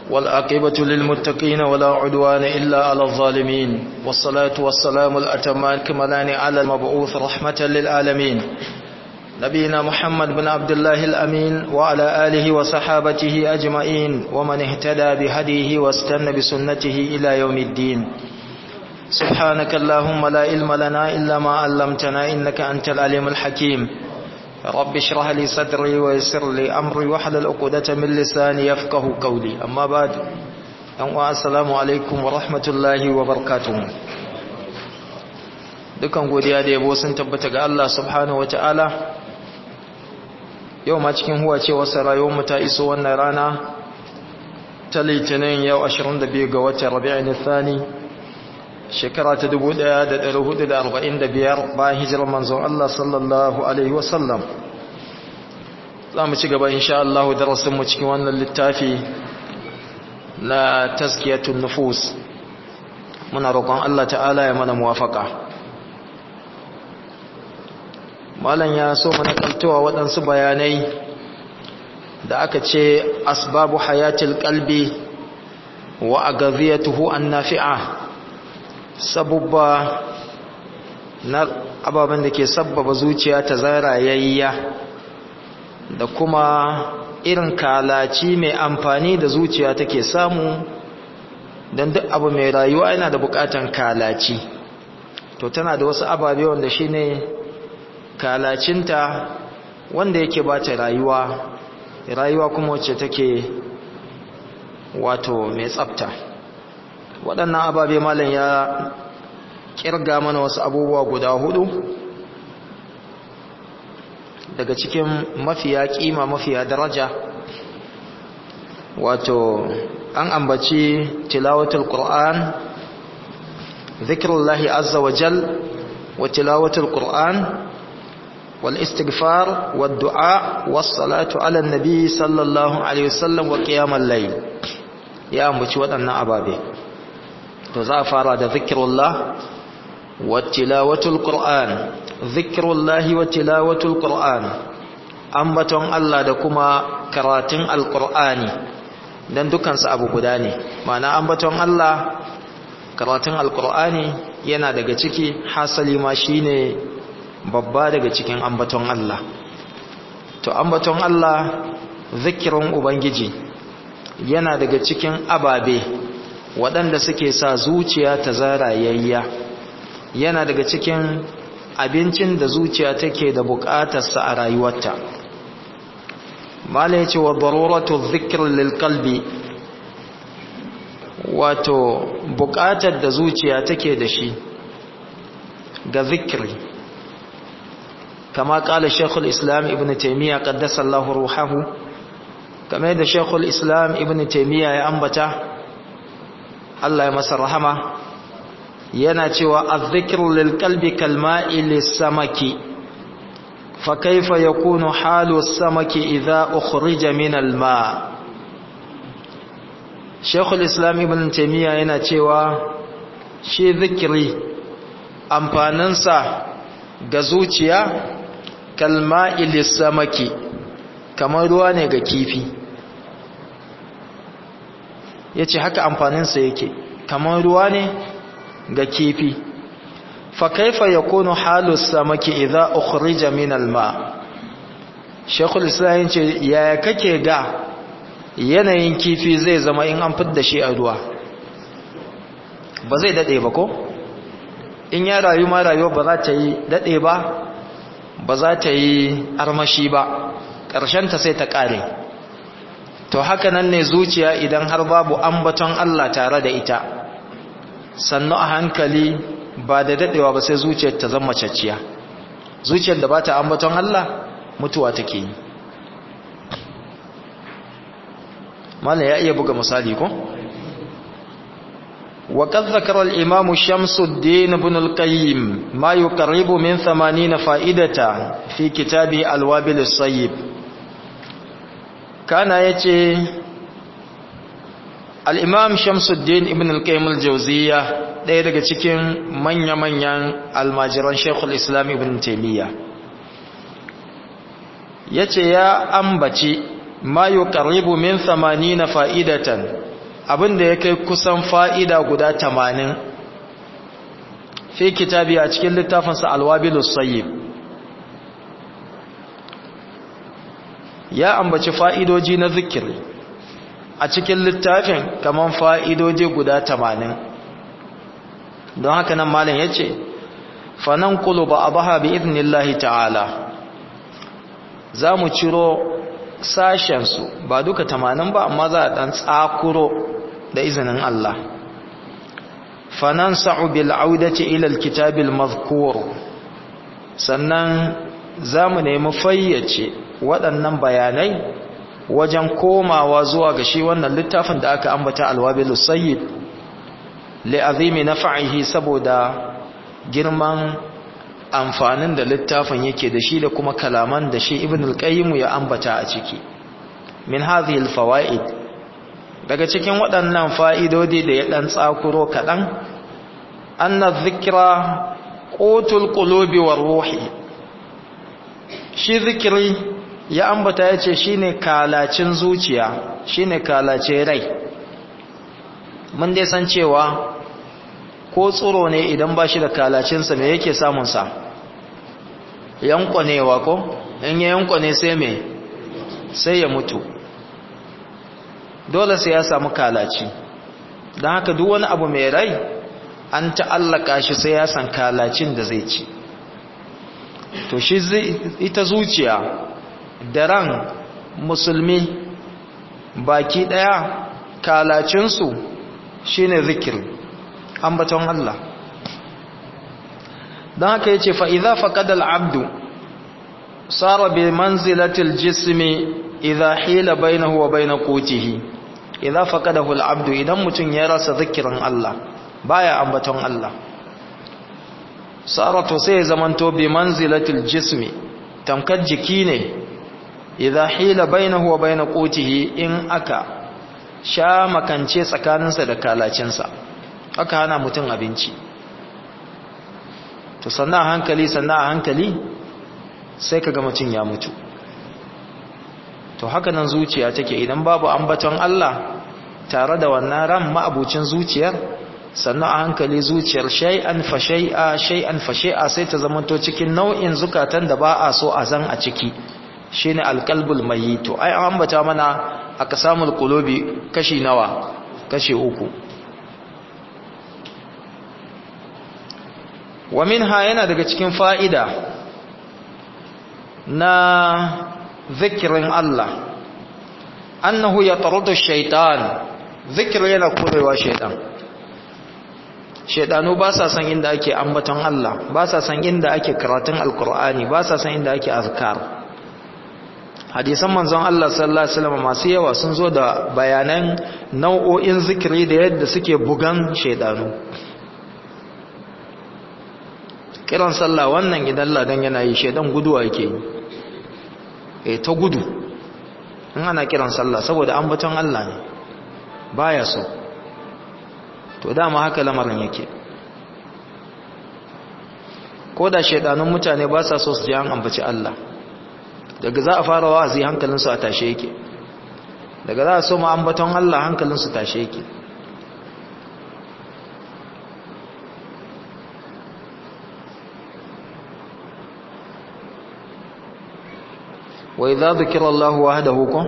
والعاقبة للمتقين ولا عدوان إلا على الظالمين والصلاة والسلام الأتمان كملان على المبعوث رحمة للعالمين نبينا محمد بن عبد الله الأمين وعلى آله وصحابته أجمعين ومن اهتدى بهديه واستنى بسنته إلى يوم الدين سبحانك اللهم لا علم لنا إلا ما علمتنا إنك أنت العليم الحكيم رب اشرح لي صدري ويسر لي أمري واحلل عقدة من لساني يفقه قولي أما بعد السلام عليكم ورحمة الله وبركاته dukan godiya da yabo sun tabbata ga Allah subhanahu wataala yau ma cikin huwa ce wasu rayuwar mu ta iso wannan rana ta litinin yau 22 ga watan rabi'in thani shekara ta 1445 bayan hijirar manzon Allah sallallahu alaihi wasallam za mu ci gaba insha Allah darasin mu cikin wannan littafi na tazkiyatun nufus muna roƙon Allah ta'ala ya mana muwafaka malam ya so mana kaltowa waɗansu bayanai da aka ce asbabu hayatil qalbi wa agaziyatuhu an-nafi'a sabubba na ababen da ke sabbaba zuciya ta zarayayya da kuma irin kalaci mai amfani da zuciya take samu don duk abu mai rayuwa yana da bukatan kalaci to tana da wasu ababe wanda shine kalacinta wanda yake bata rayuwa rayuwa kuma wacce take wato mai tsafta waɗannan ababe malam ya kirga mana wasu abubuwa guda hudu daga cikin mafiya kima mafiya daraja wato an ambaci tilawatul qur'an zikrullahi azza wa jal wa tilawatul qur'an wal istighfar wad du'a was salatu ala nabi sallallahu alaihi wasallam wa qiyamul layl ya ambaci waɗannan ababe to za a fara da zikirullah wa tilawatul qur'an zikrullahi wa tilawatul qur'an ambaton Allah da kuma karatun alqur'ani dan dukan su abu guda ne ma'ana ambaton Allah karatun alqur'ani yana daga ciki hasali ma shine babba daga cikin ambaton Allah to ambaton Allah zikirin ubangiji yana daga cikin ababe waɗanda suke sa zuciya ta zarayayya yana daga cikin abincin da zuciya take da buƙatarsa a rayuwarta malai ce wa daruratu zikr lil qalbi wato buƙatar da zuciya take da shi ga zikri kama ƙala shekul islam ibn taimiyya ƙaddasa Allah ruhahu kamar da shekul islam ibn taimiyya ya ambata Allah ya masa rahama yana cewa azzikru lil qalbi kalma'i lis-samaki fa kayfa yakunu halu as-samaki idha ukhrija min al-ma' Sheikhul Islam Ibn Taymiyyah yana cewa shi zikiri amfaninsa ga zuciya kalma'i lis-samaki kamar ruwa ne ga kifi ya ce haka amfaninsa yake kamar ruwa ne ga kifi fa kaifa yakunu halu samaki idza ukhrija min alma shaykhul islam ce yaya kake ga yanayin kifi zai zama in an fidda shi a ruwa ba zai dade ba ko in ya rayu ma rayuwa ba za ta yi dade ba ba za ta yi armashi ba ƙarshen ta sai ta ƙare to haka nan ne zuciya idan har babu ambaton Allah tare da ita sannu a hankali ba da dadewa ba sai zuciyar ta zama cacciya zuciyar da ba ta ambaton Allah mutuwa take yi mala ya iya buga misali ko وقد ذكر الإمام شمس الدين بن القيم ما يقرب من ثمانين فائدة في كتابه الوابل الصيب kana ya ce al'imam shamsuddin ibn al-qaim al-jauziya ɗaya daga cikin manya-manyan almajiran shekul islam ibn taimiyya ya ce ya ambaci ma yi ƙaribu min na fa'idatan abinda ya kai kusan fa'ida guda tamanin fi kitabi a cikin littafinsa alwabilus sayyib ya ambaci fa'idoji na zikiri a cikin littafin kaman fa'idoji guda tamanin don haka nan malin ya ce fanan kulu ba a baha bi iznillahi ta'ala za mu ciro sashensu ba duka tamanin ba amma za a ɗan tsakuro da izinin Allah fanan sa'u bil audati ilal kitabil mazkur sannan za mu nemi fayyace waɗannan bayanai wajen komawa zuwa ga shi wannan littafin da aka ambata alwabilu sayyid li'azimi nafa'ihi saboda girman amfanin da littafin yake da shi da kuma kalaman da shi ibn al-qayyim ya ambata a ciki min hadhihi al-fawaid daga cikin waɗannan fa'idodi da ya dan tsakuro kadan anna dhikra qutul qulubi war ruhi shi zikiri ya ambata yace shine kalacin zuciya shine kalace rai mun dai san cewa ko tsoro ne idan ba shi da kalacinsa me yake samunsa yankwanewa ko in ya yankwane sai me sai ya mutu dole sai ya samu kalaci don haka duk wani abu mai rai an ta'allaka shi sai ya san kalacin da zai ci to shi ita zuciya da ran musulmi baki daya kalacinsu shine zikiri ambaton Allah don haka yace fa idza faqada al-abdu sara bi manzilati al-jismi idza hila bainahu wa bain qutihi idza faqadahu al-abdu idan mutun ya rasa zikirin Allah baya ambaton Allah sara to sai zamanto bi manzilati al-jismi tamkar jiki ne idza hila bainahu wa bain qutihi in aka sha makance tsakaninsa da kalacinsa aka hana mutum abinci to sannan a hankali sannan a hankali sai kaga mutum ya mutu to haka nan zuciya take idan babu ambaton Allah tare da wannan ran ma'abucin zuciyar sannan a hankali zuciyar shay'an fa shay'a shay'an fa shay'a sai ta zamanto cikin nau'in zukatan da ba a so a zan a ciki shine alqalbul mayyit ai an ambata mana aka samu qulubi kashi nawa kashi uku wa minha yana daga cikin fa'ida na zikirin Allah annahu ya tarudu shaitan zikir yana korewa shaitan shaitanu ba sa san inda ake ambaton Allah ba sa san inda ake karatun alkur'ani ba sa san inda ake azkar hadisan manzon Allah sallallahu alaihi wasallam masu yawa sun zo da bayanan nau'o'in zikiri da yadda suke bugan shaitanu kiran sallah wannan idan ladan yana yi shaidan guduwa yake yi eh ta gudu in ana kiran sallah saboda ambaton Allah ne baya so to dama haka lamarin yake ko da shaidanun mutane ba sa so su ji an ambaci Allah daga za a fara wa'azi hankalinsu a tashe yake daga za a so mu ambaton Allah hankalinsu tashe yake وإذا ذكر الله وحده كن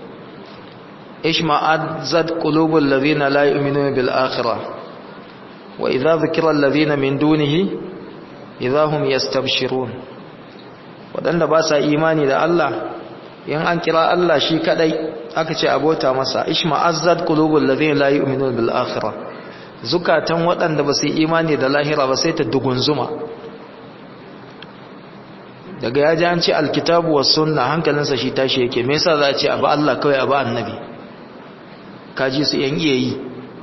اشمأزت قلوب الذين لا يؤمنون بالآخرة وإذا ذكر الذين من دونه إذا هم يستبشرون waɗanda ba sa imani da Allah in an kira Allah shi kadai aka ce abota masa ishma'azzat qulubul ladhina la yu'minuna bil akhirah zukatan waɗanda ba su imani da lahira ba sai ta dugunzuma daga ya ji an ce alkitabu wa sunna hankalinsa shi tashi yake me yasa za a ce abu Allah kawai abu annabi kaji su yan iya yi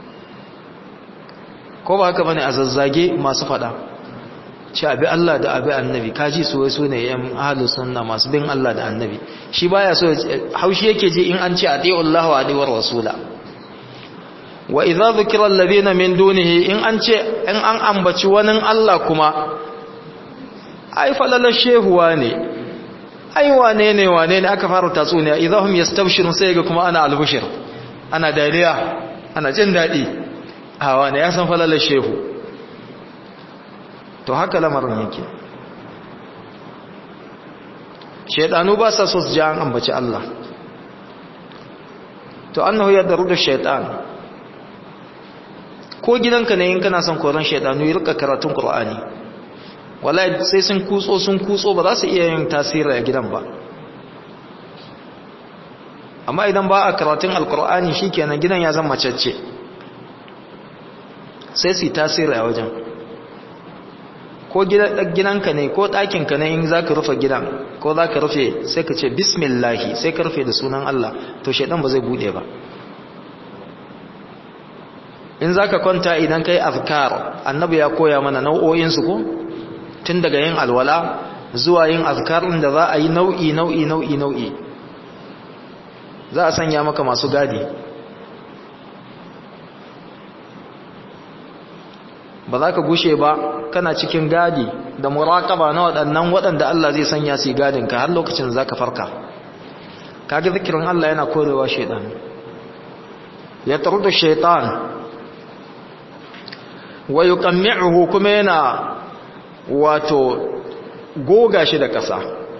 ko ba haka bane a zazzage masu fada ce abi Allah da abi annabi kaji su wai su ne yan ahlus sunna masu bin Allah da annabi shi baya so haushi yake ji in an ce ati'u Allah wa ati'u rasula wa idza dhukira alladhina min dunihi in an ce in an ambaci wani Allah kuma ai falalar shehuwa ne ai wane ne wane ne aka fara tatsuniya idahum yastabshirun sai ga kuma ana albushir ana dariya ana jin daɗi a wani ya san falalar shehu to haka lamarin yake shaidanu ba sa so su ji an ambaci Allah to annahu ya daru da shaitan ko gidanka ne in kana son koran shaidanu yi rika karatun qur'ani wallahi sai sun kutso sun kutso ba za su iya yin tasiri a gidan ba amma idan ba a karatun alqur'ani shikenan gidan ya zama macece sai su yi tasiri a wajen ko gidanka ne ko ɗakinka ne in za ka rufe gidan ko za ka rufe sai ka ce bismillahi sai ka rufe da sunan Allah to shaidan ba zai bude ba in za ka kwanta idan ka yi azkar annabi ya koya mana nau'o'insu ko tun daga yin alwala zuwa yin azkarin da za a yi nau'i nau'i nau'i nau'i za a sanya maka masu gadi ba za ka gushe ba kana cikin gadi da muraƙaba na waɗannan waɗanda Allah zai sanya su gadin ka har lokacin za ka farka kaga zikirin Allah yana korewa shaitan ya taru da shaitan wa yuqammi'uhu kuma yana wato goga shi da ƙasa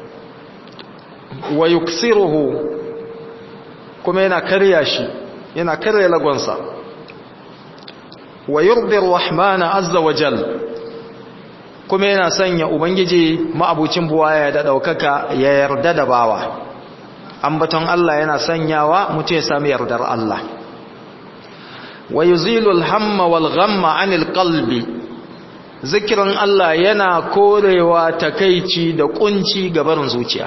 wa yuksiruhu kuma yana karya shi yana karya lagonsa wa yurdi rahmana azza wa jal kuma yana sanya ubangiji ma'abucin buwaya da daukaka ya yarda da bawa ambaton Allah yana sanyawa mutum ya sami yardar Allah wa yuzilu al-hamma wal ghamma 'anil qalbi zikirin Allah yana korewa takeici da kunci gabarin zuciya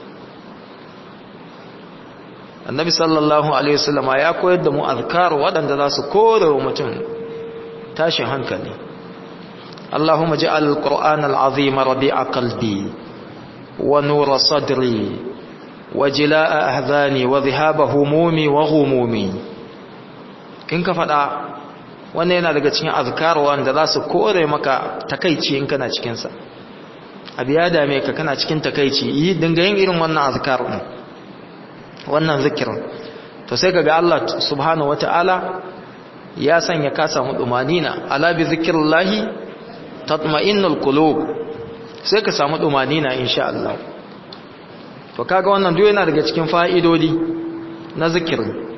annabi sallallahu alaihi wasallama ya koyar da mu azkar waɗanda za su korewa mutum tashin hankali Allahumma ja'al al-Qur'an al-azim rabi'a qalbi wa nura sadri wa jilaa ahzani wa dhahaba humumi wa ghumumi in ka fada wannan yana daga cikin azkar wanda za su kore maka takeici in kana cikin sa abiya dame ka kana cikin takeici yi dinga yin irin wannan azkar din wannan zikirin to sai kaga Allah subhanahu wataala ya sanya ka samu dumanina ala bi zikrillahi tatma'innul qulub sai ka samu dumanina insha Allah to kaga wannan duk yana daga cikin fa'idodi na zikirin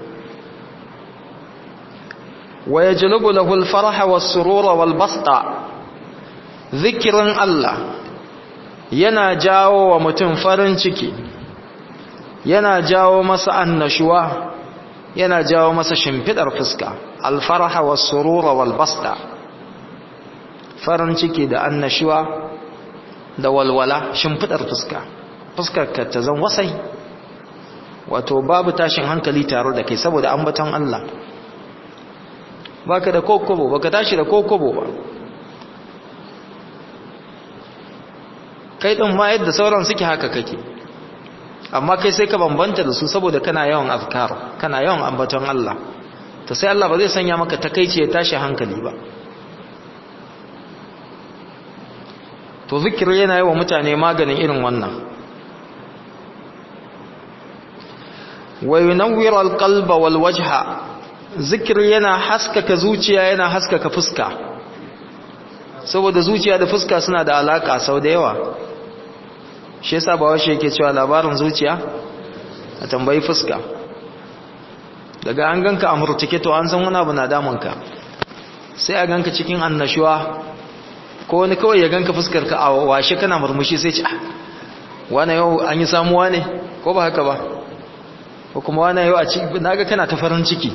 wa yajlubu lahu al-farha was-surura wal-basta zikirin Allah yana jawo wa mutum farin ciki yana jawo masa annashuwa yana jawo masa shimfidar fuska alfarha was surura wal basta farin ciki da annashuwa da walwala shimfidar fuska fuskar ka ta zan wasai wato babu tashin hankali tare da kai saboda ambaton Allah baka da kokobo baka tashi da kokobo ba kai din ma yadda sauran suke haka kake amma kai sai ka bambanta da su saboda kana yawan azkar kana yawan ambaton Allah to sai Allah ba zai sanya maka takeici ya tashi hankali ba to zikiri yana yi wa mutane maganin irin wannan wa yunawwir alqalba wal wajha zikiri yana haskaka zuciya yana haskaka fuska saboda zuciya da fuska suna da alaka sau da yawa shi yasa ba washe yake cewa labarin zuciya a tambayi fuska daga an ganka a murtuke to an san wani abu na damunka sai a ganka cikin annashuwa ko wani kawai ya ganka fuskar ka a washe kana murmushi sai ce wani yau an yi samuwa ne ko ba haka ba ko kuma wani yau a ci naga kana ta farin ciki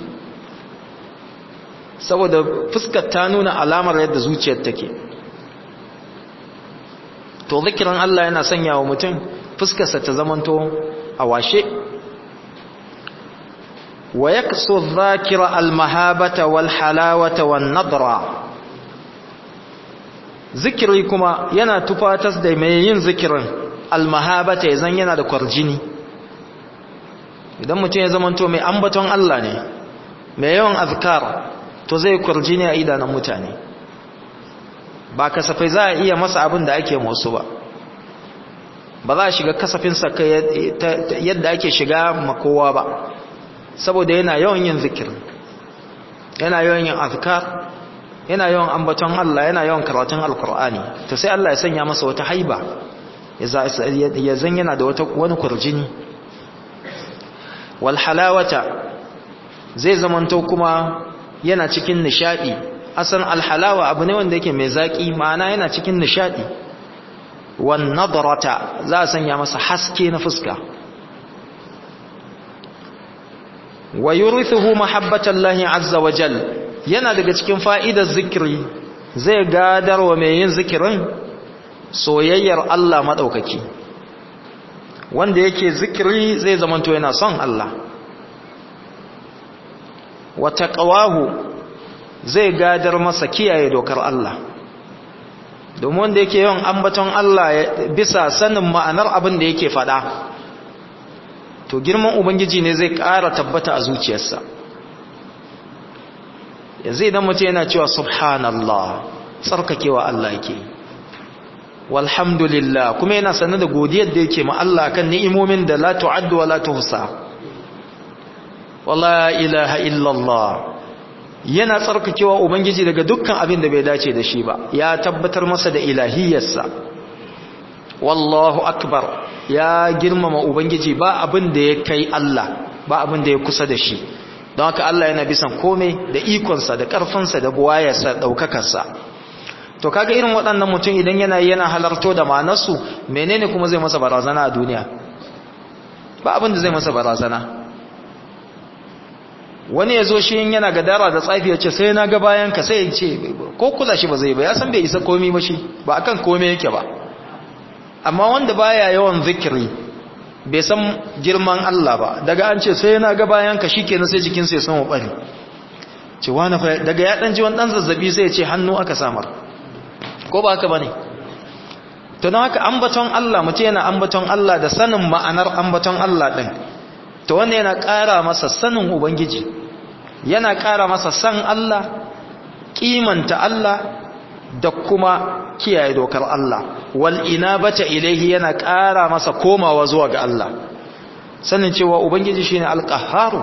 saboda fuskar ta nuna alamar yadda zuciyar take to zikirin Allah yana sanya wa mutum fuskarsa ta zamanto a washe wa yaksu dhakira almahabata wal halawata wan nadra zikiri kuma yana tufatas da mai yin zikirin almahabata yazan yana da kwarjini idan mutum ya zamanto mai ambaton Allah ne mai yawan azkar to zai kwarjini a idanun mutane ba kasafai za a iya masa abin da ake musu ba ba za a shiga kasafinsa yadda ake shiga makowa ba saboda yana yawan yin zikir yana yawan yin azkar yana yawan ambaton Allah yana yawan karatun alkur'ani to sai Allah ya sanya masa wata haiba ya zan yana da wata wani kurjini wal halawata zai zamanto kuma yana cikin nishadi asan alhalawa abu ne wanda yake mai zaki ma'ana yana cikin nishadi wan nadrata za a sanya masa haske na fuska wa yurithuhu mahabbatallahi azza wa jal yana daga cikin fa'idar zikiri zai gadar wa mai yin zikirin soyayyar Allah madaukaki wanda yake zikiri zai zamanto yana son Allah wa taqwahu zai gadar masa kiyaye dokar Allah domin wanda yake yawan ambaton Allah bisa sanin ma'anar abin da yake fada to girman ubangiji ne zai ƙara tabbata a zuciyarsa yanzu idan mutum yana cewa subhanallah tsarkakewa Allah yake walhamdulillah kuma yana sanar da godiyar da yake ma Allah kan ni'imomin da la tu'addu wa la tuhsa wala ilaha illallah yana tsarkakewa ubangiji daga dukkan abin da bai dace da shi ba ya tabbatar masa da ilahiyarsa wallahu akbar ya girmama ubangiji ba abin da ya kai Allah ba abin da ya kusa da shi don haka Allah yana bisan komai da ikonsa da ƙarfinsa da buwayarsa ɗaukakarsa to kaga irin waɗannan mutum idan yana yana halarto da ma'anarsu menene kuma zai masa barazana a duniya ba abin da zai masa barazana wani ya zo shi yana gadara da tsafi ya ce sai na ga bayan ka sai ya ce ko kula shi ba zai ba ya san bai isa komi ba shi ba akan komai yake ba amma wanda baya yawan zikiri bai san girman Allah ba daga an ce sai na ga bayan ka shikenan sai jikinsa ya samu bari ce wani fa daga ya dan ji wani dan zazzabi sai ya ce hannu aka samar ko ba haka bane to don haka ambaton Allah mutum yana ambaton Allah da sanin ma'anar ambaton Allah din to wanda yana ƙara masa sanin ubangiji yana ƙara masa san Allah kimanta Allah da kuma kiyaye dokar Allah wal inabata ilaihi yana ƙara masa komawa zuwa ga Allah sanin cewa ubangiji shine alqahharu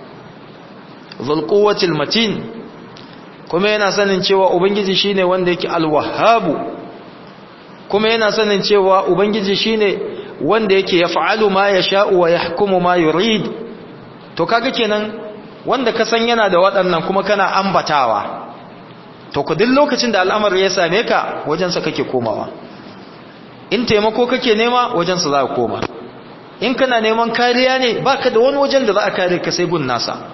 dhul quwwatil matin kuma yana sanin cewa ubangiji shine wanda yake alwahhabu kuma yana sanin cewa ubangiji shine wanda yake yaf'alu ma yasha'u wa yahkumu ma yurid to kaga kenan wanda ka san yana da waɗannan kuma kana ambatawa to ku duk lokacin da al'amari ya same ka wajensa kake komawa in taimako kake nema wajensa za ka koma in kana neman kariya ne baka da wani wajen da za a kare ka sai gun nasa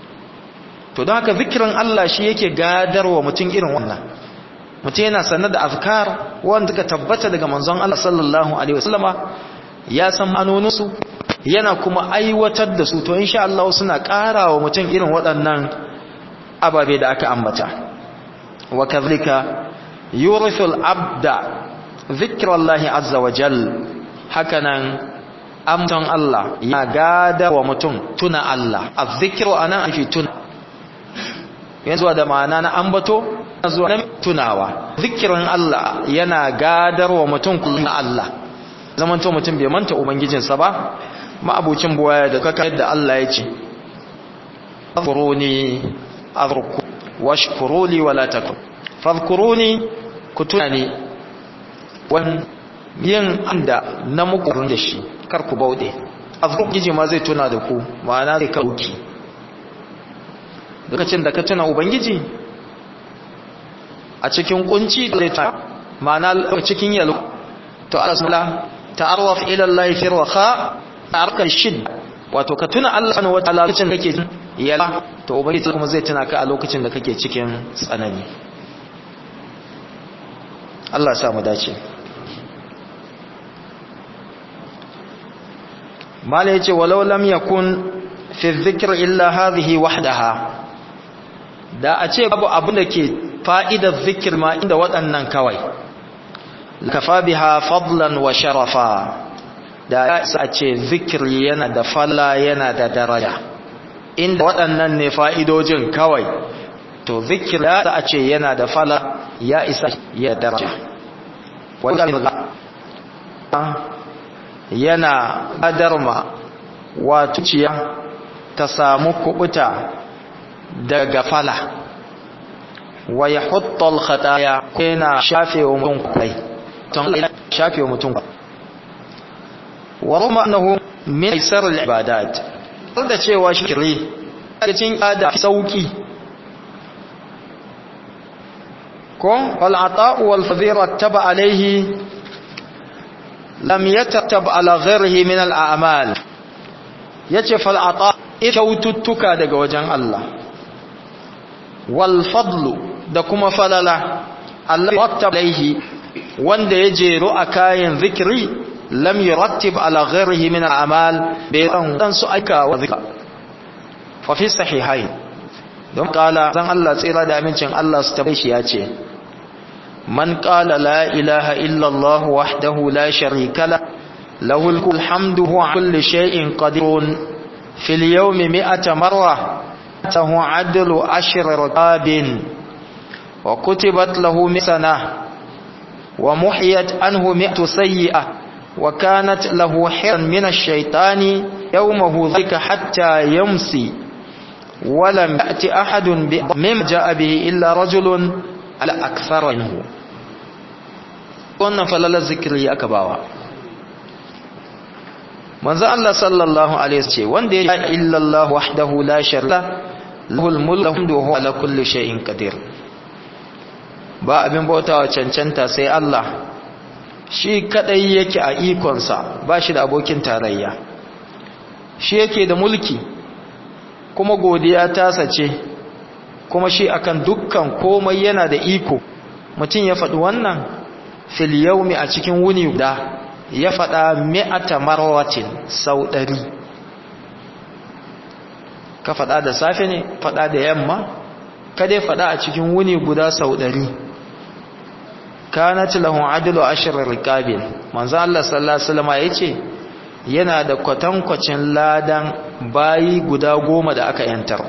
to don haka zikirin Allah shi yake gadarwa mutum irin wannan mutum yana sanar da azkar wanda ka tabbata daga manzon Allah sallallahu alaihi wasallama ya san manoninsu yana kuma aiwatar da su to insha Allah suna ƙara wa mutum irin waɗannan ababe da aka ambata وكذلك يورث العبد ذكر الله عز وجل هكذا amton Allah ya gada wa mutum tuna Allah azzikru ana ake tuna yanzu da ma'ana na ambato zuwa na tunawa zikirin Allah yana gadar wa mutum kullum Allah zamanto mutum bai manta ubangijinsa ba ma'abucin buwaya da kaka yadda Allah ya ce azkuruni azkurku washkuruli wala takun fadhkuruni kutuni wan yin anda na muku da shi kar ku baude azkuriji ma zai tuna da ku ma'ana zai kauki lokacin da ka tuna ubangiji a cikin kunci da ta ma'ana cikin yalo to Allah ta'arraf ila Allah fi raha ta'arka shid wato ka tuna Allah subhanahu wa ta'ala lokacin kake yala to ubangiji kuma zai tuna ka a lokacin da kake cikin tsanani Allah ya sa mu dace mala yace walau lam yakun fi dhikr illa hadhihi wahdaha da a ce babu abin da ke fa'idar zikir ma inda waɗannan kawai kafa biha fadlan wa sharafa da ya isa ce zikiri yana da falla yana da daraja inda waɗannan ne fa'idojin kawai to zikir ya isa a ce yana da falla ya isa ya daraja yana adarma wato ciya ta samu kubuta da gafala wa yahuttu al-khataya yana shafe wa mutum kai ton shafe wa mutum wa ruma annahu min aisar al-ibadat da cewa shirri cikin ada sauki ko wal ata'u wal fadhira taba alayhi lam yatattab ala ghayrihi min al a'mal yace fal ata kyaututtuka daga wajen Allah wal fadlu da kuma falala Allah wattaba alayhi wanda ya jero a kayan zikri lam yurattib ala ghayrihi min al a'mal bai dan su aika wa zikra fa fi sahihain don kala zan Allah tsira da amincin Allah su tabbai shi ya ce man qala la ilaha illa Allah wahdahu la sharika la lahu alhamdu huwa kulli shay'in qadirun fil yawmi mi'ata marra tahu adlu ashr raqabin wa kutibat lahu misana wa muhiyat anhu mi'atu sayyi'ah wa kanat lahu hiran min ash-shaytani yawmahu dhika hatta yamsi ولم يأتي أحد مما جاء به إلا رجل على أكثر منه wannan falalar zikiri aka bawa manzo Allah sallallahu alaihi wasallam ce wanda ya illallah wahdahu la sharika lahul mulku wa huwa ala kulli shay'in qadir ba abin bautawa cancanta sai Allah shi kadai yake a ikonsa ba shi da abokin tarayya shi yake da mulki kuma godiya tasa ce kuma shi akan dukkan komai yana da iko mutum ya faɗi wannan fil yaumi a cikin wuni guda ya faɗa mi'ata marwatin sau ɗari ka faɗa da safe ne faɗa da yamma ka dai faɗa a cikin wuni guda sau ɗari kanat lahu adlu ashr riqabil manzo Allah sallallahu alaihi wasallam yace yana da kwatankwacin ladan bayi guda goma da aka yantar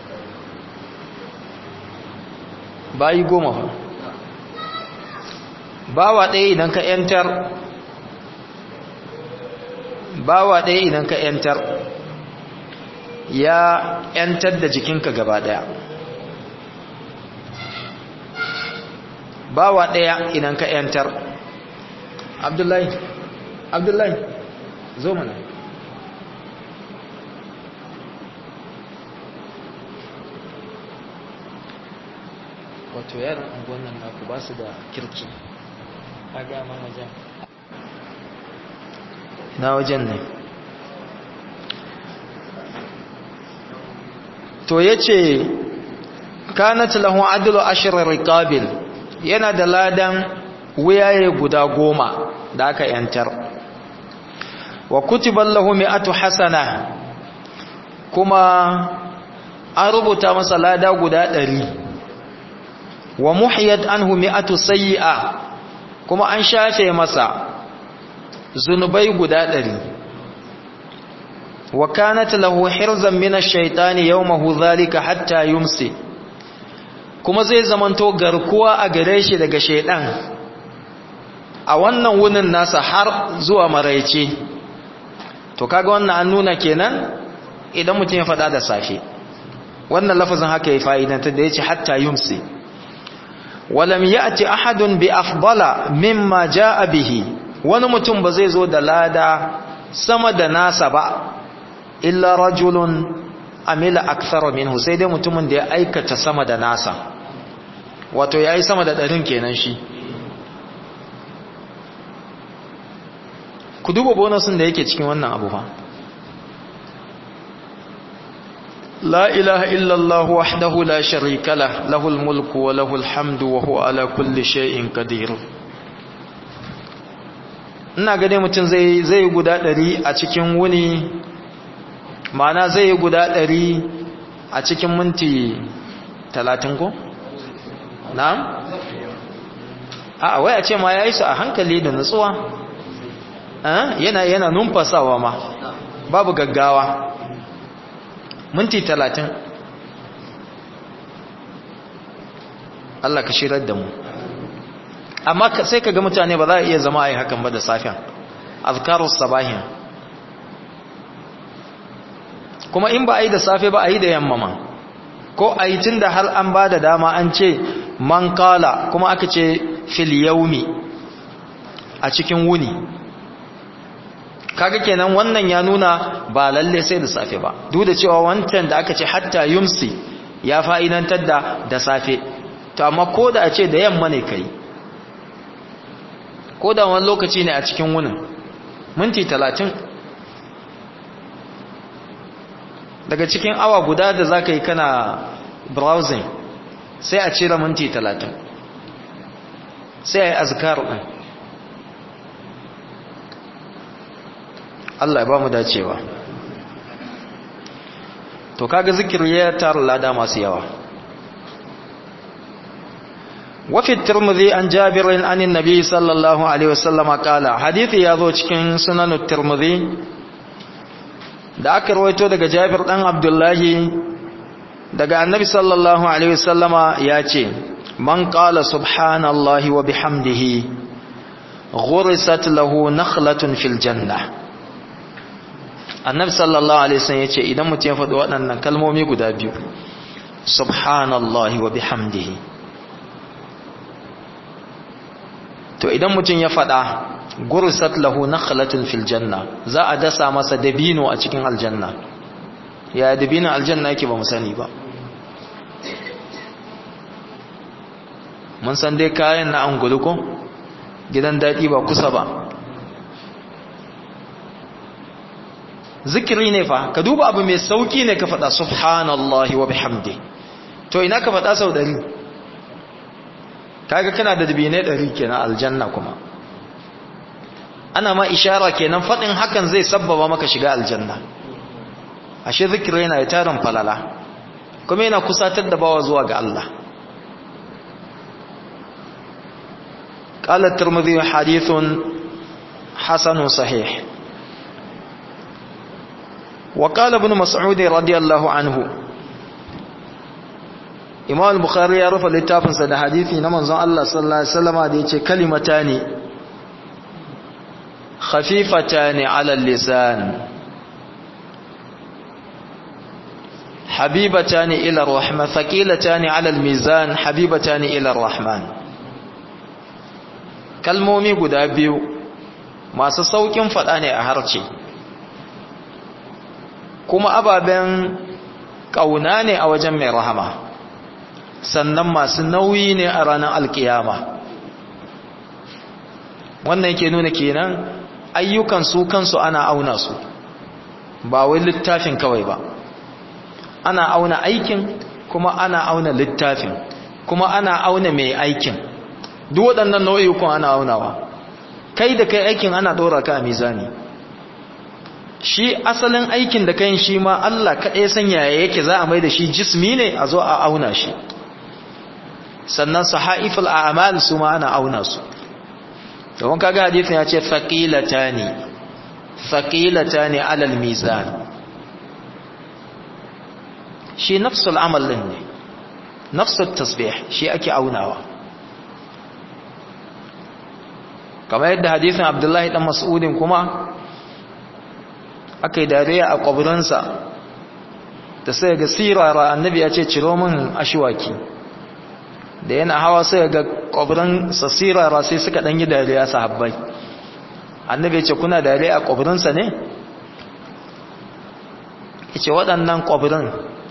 bayi goma fa bawa ɗaya idan ka yantar bawa ɗaya idan ka yantar ya yantar da jikinka gaba ɗaya bawa ɗaya idan ka yantar abdullahi abdullahi zo mana wato yaran unguwan nan naku ba su da kirki a gama wajen na wajen ne to ya ce kanat lahu adlu ashirar riqabil yana da ladan wuyaye guda goma da aka yantar wa kutiban lahu mi'atu hasana kuma an rubuta masa lada guda ɗari wa muhiyat anhu mi'atu sayyi'a kuma an shafe masa zunubai guda ɗari wa kanat lahu hirzan min ash-shaytani yawmahu dhalika hatta yumsi kuma zai zamanto garkuwa a gare shi daga shaydan a wannan wunin nasa har zuwa maraice to kaga wannan an nuna kenan idan mutum ya faɗa da safe wannan lafazin haka ya fa'idanta da yace hatta yumsi walam ya'ti ahadun bi afdala mimma jaa bihi wani mutum ba zai zo da lada sama da nasa ba illa rajulun amila akthara minhu sai dai mutumin da ya aikata sama da nasa wato yayi sama da ɗarin kenan shi ku duba bonusin da yake cikin wannan abu fa la ilaha illallah wahdahu la sharika lah lahul mulku wa lahul hamdu wa huwa ala kulli shay'in qadir ina ga dai mutum zai zai guda ɗari a cikin wuni ma'ana zai yi guda ɗari a cikin minti talatin ko? na'am? a wai a ce ma ya yi su a hankali da nutsuwa yana yana numfasawa ma babu gaggawa minti talatin Allah ka shirar da mu amma sai ka ga mutane ba za a iya zama a yi hakan ba da safiyan azkarus sabahin kuma in ba a yi da safe ba a yi da yamma ma ko a yi tun da har an ba da dama an ce man kala kuma aka ce fil yaumi a cikin wuni kaga kenan wannan ya nuna ba lalle sai da safe ba duk da cewa wancan da aka ce hatta yumsi ya fa'idantar da da safe to amma ko da a ce da yamma ne kai ko da wani lokaci ne a cikin wunin minti talatin daga cikin awa guda da za ka yi kana browsing sai a cire minti talatin sai a yi azkar ɗin Allah ya ba mu dacewa to kaga zikiri ya tara lada masu yawa وفي الترمذي عن جابر عن النبي صلى الله عليه وسلم قال حديث يازو cikin sunan at-Tirmidhi da aka rawaito daga Jabir dan Abdullahi daga Annabi sallallahu alaihi wasallama yace man qala subhanallahi wa bihamdihi ghurisat lahu nakhlatun fil janna Annabi sallallahu alaihi wasallam yace idan mutum ya faɗi waɗannan kalmomi guda biyu subhanallahi wa bihamdihi to idan mutum ya faɗa gursat lahu nakhlatun fil janna za a dasa masa dabino a cikin aljanna ya dabino aljanna yake ba mu sani ba mun san dai kayan na angulu ko gidan daɗi ba kusa ba zikiri ne fa ka duba abu mai sauki ne ka faɗa subhanallahi wa bihamdi to ina ka faɗa sau ɗari kaga kana da dabinai ɗari kenan aljanna kuma ana ma ishara kenan faɗin hakan zai sabbaba maka shiga aljanna ashe zikiri yana da tarin falala kuma yana kusatar da bawa zuwa ga Allah قال الترمذي حديث حسن صحيح وقال ابن مسعود رضي الله عنه imam al-bukhari ya rufe littafinsa da hadisi na manzon Allah sallallahu alaihi wasallam da yace kalimatani khafifatani ala al-lisan habibatani ila ar-rahman thaqilatani ala al-mizan habibatani ila ar-rahman kalmomi guda biyu masu saukin fada ne a harce kuma ababen kauna ne a wajen mai rahama sannan masu nauyi ne a ranar alkiyama wannan yake nuna kenan ayyukan su kansu ana auna su ba wai littafin kawai ba ana auna aikin kuma ana auna littafin kuma ana auna mai aikin duk waɗannan nau'ikun ana aunawa kai da kai aikin ana ɗora ka a mizani shi asalin aikin da kayan shi ma Allah kaɗai sanya yake za a mai da shi jismi ne a zo a auna shi sannan sahaiful a'mal su ma ana auna su don kaga hadisin ya ce thaqilatani thaqilatani ala al-mizan shi nafsul amal din ne nafsul tasbih shi ake aunawa kamar yadda hadisin Abdullahi dan Mas'udin kuma akai dariya a kwaburansa da sai ga sirara annabi ya ce ciro min ashwaki da yana hawa sai ga kwabrin sasirara sai suka dan yi dariya sahabbai annabi ce kuna dariya a kwabrinsa ne yace waɗannan kwabrin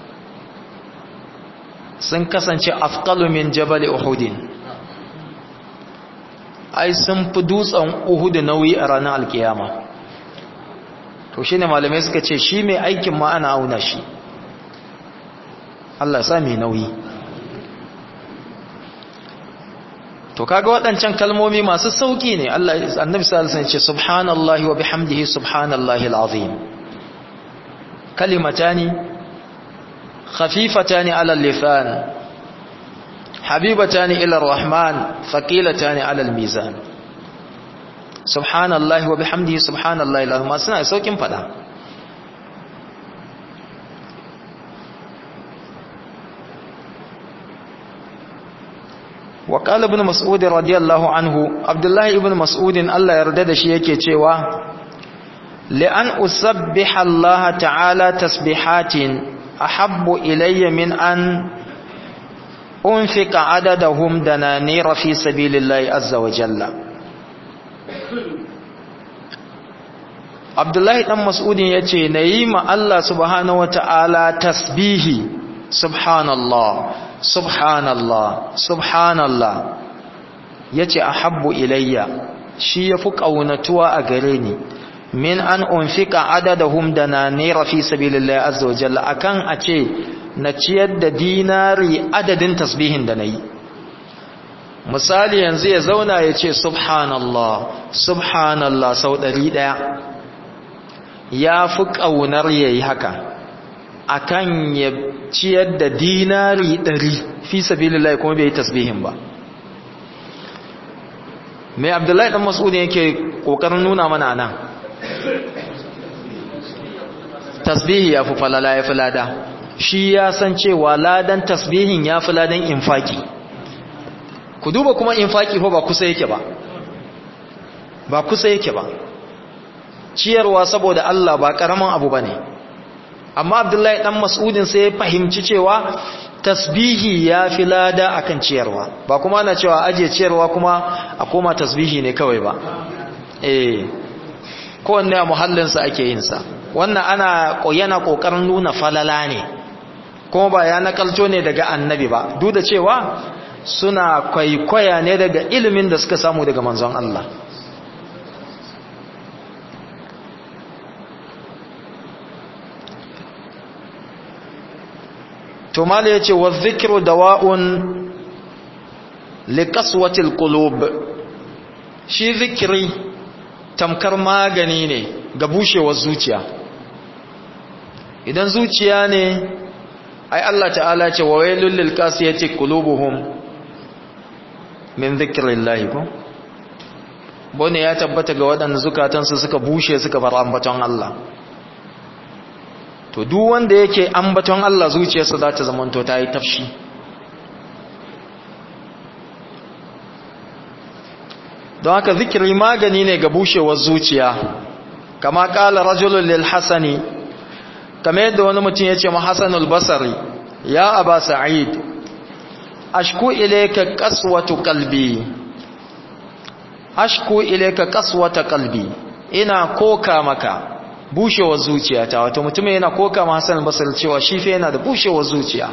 sun kasance afqalu min jabal uhudin ai sun fi dutsen uhud nauyi a ranar alkiyama to shine malamai suka ce shi mai aikin ma ana auna shi Allah ya sa mai nauyi to kaga waɗancan kalmomi masu sauki ne Allah annabi sallallahu alaihi wasallam ce subhanallahi wa bihamdihi subhanallahi alazim kalimatani khafifatani ala al-lisan habibatani ila ar-rahman thaqilatani ala al-mizan subhanallahi wa bihamdihi subhanallahi alazim suna saukin fada وقال ابن مسعود رضي الله عنه عبد الله ابن مسعود الله يرضى da shi yake cewa لأن أسبح الله تعالى تسبيحات ahabbu ilayya min an unfika adadahum dananira fi sabilillahi azza wa jalla Abdullahi dan Mas'udin yace nayi ma Allah subhanahu wataala tasbihi subhanallah subhanallah subhanallah yace ahabbu ilayya shi yafi kaunatuwa a gare ni min an unfika adadahum dananira fi sabilillahi azza wa jalla akan a ce na ciyar da dinari adadin tasbihin da nayi misali yanzu ya zauna ya ce subhanallah subhanallah sau ɗari ɗaya ya fi ƙaunar ya yi haka akan ya ciyar da dinari ɗari fi sabilillahi kuma bai yi tasbihin ba mai abdullahi ɗan mas'udin yake ƙoƙarin nuna mana nan tasbihi ya fi falala ya fi lada shi ya san cewa ladan tasbihin ya fi ladan infaki ku duba kuma infaki fa ba kusa yake ba ba kusa yake ba ciyarwa saboda Allah ba karaman abu bane amma Abdullahi dan Mas'udin sai ya fahimci cewa tasbihi ya fi lada akan ciyarwa ba kuma ana cewa aje ciyarwa kuma a koma tasbihi ne kawai ba eh kowanne a muhallinsa ake yin sa wannan ana yana kokarin nuna falala ne kuma ba ya nakalto ne daga annabi ba duk da cewa suna kwaikwaya ne daga ilimin da suka samu daga manzon Allah to mala yace wa dhikru dawa'un liqaswatil qulub shi zikiri tamkar magani ne ga bushewar zuciya idan zuciya ne ai Allah ta'ala ce wa wailul lil qasiyati qulubuhum min dhikrillahi ko bone ya tabbata ga waɗanda zukatansu suka bushe suka bar ambaton Allah to duk wanda yake ambaton Allah zuciyarsa za ta zamanto ta yi tafshi don haka zikiri magani ne ga bushewar zuciya kama kala rajulun lil hasani kama yadda wani mutum ya ce ma hasanul basari ya aba sa'id ashku ilayka qaswatu qalbi ashku ilayka qaswata qalbi ina koka maka bushewar zuciyata wato mutum yana koka ma hasanul basari cewa shi fa yana da bushewar zuciya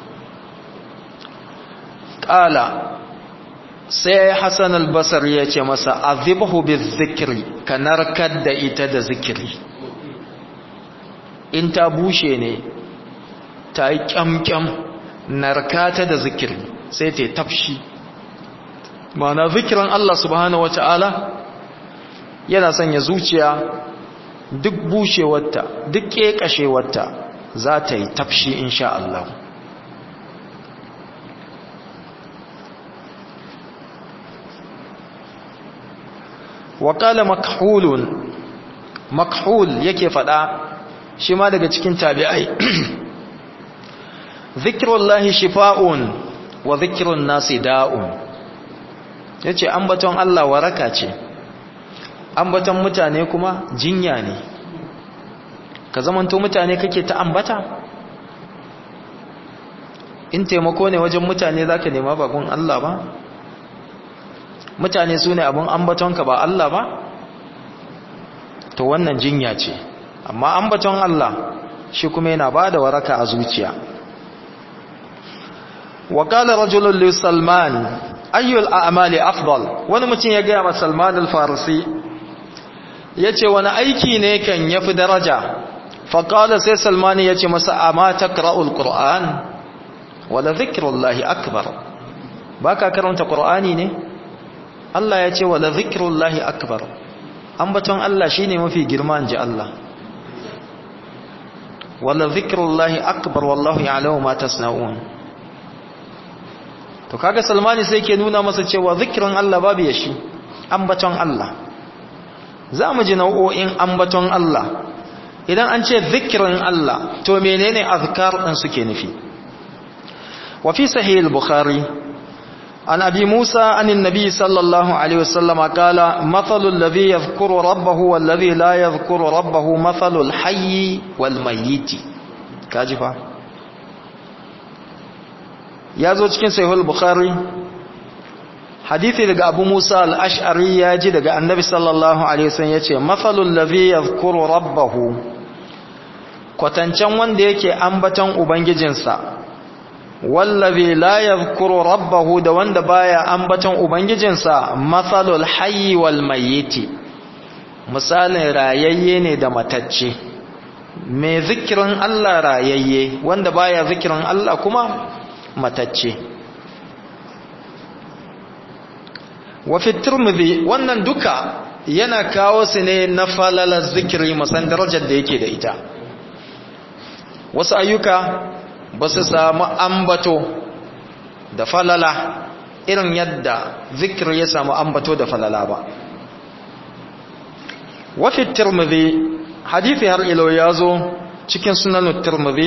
qala sai hassan albasar ya ce masa azibhu bi zikiri ka narkar da ita da zikiri in ta bushe ne ta yi kyamkyam narkata da zikiri sai ta tafshi mana zikirin Allah subhanahu wa ta'ala yana sanya zuciya duk bushewarta duk ƙeƙashewarta za ta yi tafshi insha Allah waƙala makhulun makhul yake faɗa shi ma daga cikin tabi'ai zikirullahi shifa'un wa zikirun nasi da'un ya ce ambaton Allah waraka ce ambaton mutane kuma jinya ne ka zamanto mutane kake ta ambata in taimako ne wajen mutane za ka nema bagun Allah ba mutane su ne abin ambatonka ba Allah ba to wannan jinya ce amma ambaton Allah shi kuma yana ba da waraka a zuciya wa qala rajulun li salman ayyul a'mali afdal wani mutum ya gaya wa salman al-farisi yace wani aiki ne kan yafi daraja fa qala sai salman yace masa amma taqra'ul qur'an wala dhikrullahi akbar baka karanta qur'ani ne Allah ya ce wala zikrullahi akbar ambaton Allah shine mafi girma inji Allah wala zikrullahi akbar wallahu ya'lamu ma tasna'un to kaga Salmani sai ke nuna masa cewa zikirin Allah babu ya shi ambaton Allah zamu ji nau'o'in ambaton Allah idan an ce zikirin Allah to menene azkar din suke nufi wa fi sahih al-bukhari عن أبي موسى عن النبي صلى الله عليه وسلم قال مثل الذي يذكر ربه والذي لا يذكر ربه مثل الحي والميت كاجفا ya zo cikin sahihul bukhari hadithi daga abu musa al-ash'ari ya ji daga annabi sallallahu alaihi wasallam yace mathalul ladhi yadhkuru rabbahu kwatancan wanda yake ambaton ubangijinsa wallazi la yadhkuru rabbahu da wanda baya ambaton ubangijinsa mathalul hayyi wal mayyiti misalin rayayye ne da matacce mai zikirin Allah rayayye wanda baya zikirin Allah kuma matacce wa fi tirmidhi wannan duka yana kawo su ne na falalar zikiri musan darajar da yake da ita wasu ayyuka ba su samu ambato da falala irin yadda zikir ya samu ambato da falala ba wafi tirmidhi hadithi har ilo ya zo cikin sunan tirmidhi